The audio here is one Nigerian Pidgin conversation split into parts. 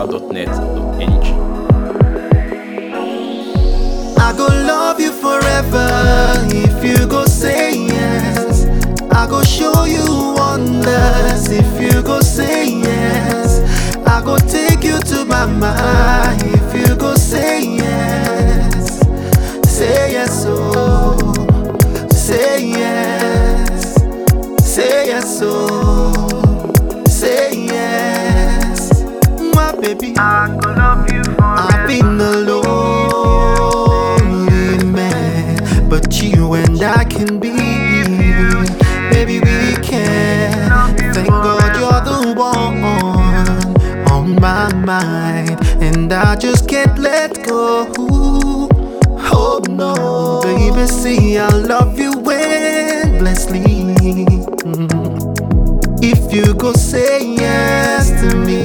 niger.net.ng. I go love you forever if you go say yes. I go show you wonders if you go say yes. I go take you to mama if you go say yes. Say yes, oh, say yes, say yes, oh, say yes, my baby. I go love you I've forever. been a lonely man, but you and I can be. Baby, we can. Thank God you're the one on my mind, and I just can't let go. Oh no, baby, see, I love you endlessly. If you go say yes to me,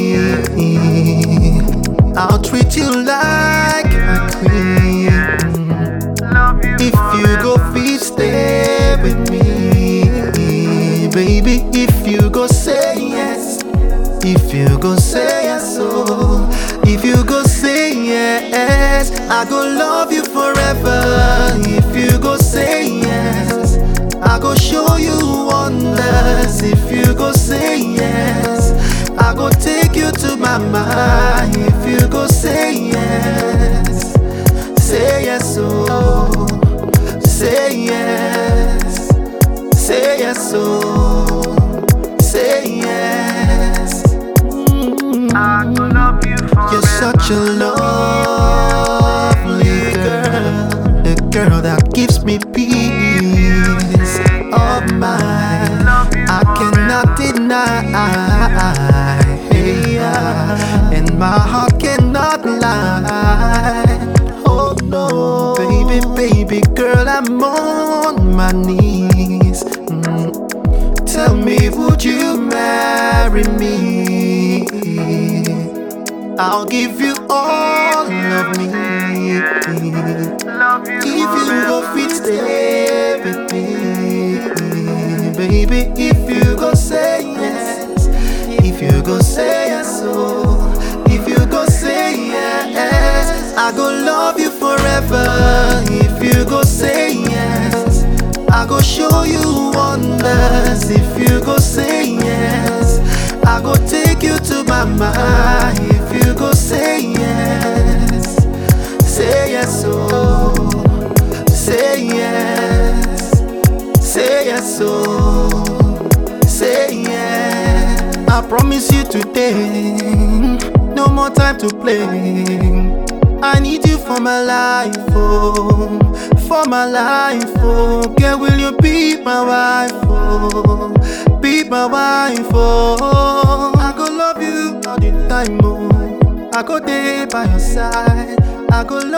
I'll treat you like a queen. Love you If you go fit, stay with me, baby. If you go say yes, if you go say yes, oh, if you go say yes, I go love you forever. If you go say yes, I go show you wonders. If you go say yes, I go take you to mama. If you go say yes, say yes, oh, say yes, say yes, oh, say yes. Mm. I go love you forever. You're such a lovely girl, the girl that gives me peace of mind. I cannot deny, yeah, and my heart cannot lie. Oh no, baby, baby girl, I'm on my knees. Mm. Tell me, would you marry me? I'll give you all of me. Love you If you forever. go fit, stay with me, baby. If you go say yes, if you go say yes, oh, if you go say yes, I go love you forever. If you go say yes, I go show you wonders. If you go say yes, I go take you to mama. If you go say yes, say yes, oh, say yes, say yes, oh, say yes. I promise you today, no more time to play. I need you for my life, oh, for my life, oh. Girl, will you be my wife, oh, be my wife, oh. I go love you all the time, oh. I go there by your side. I go love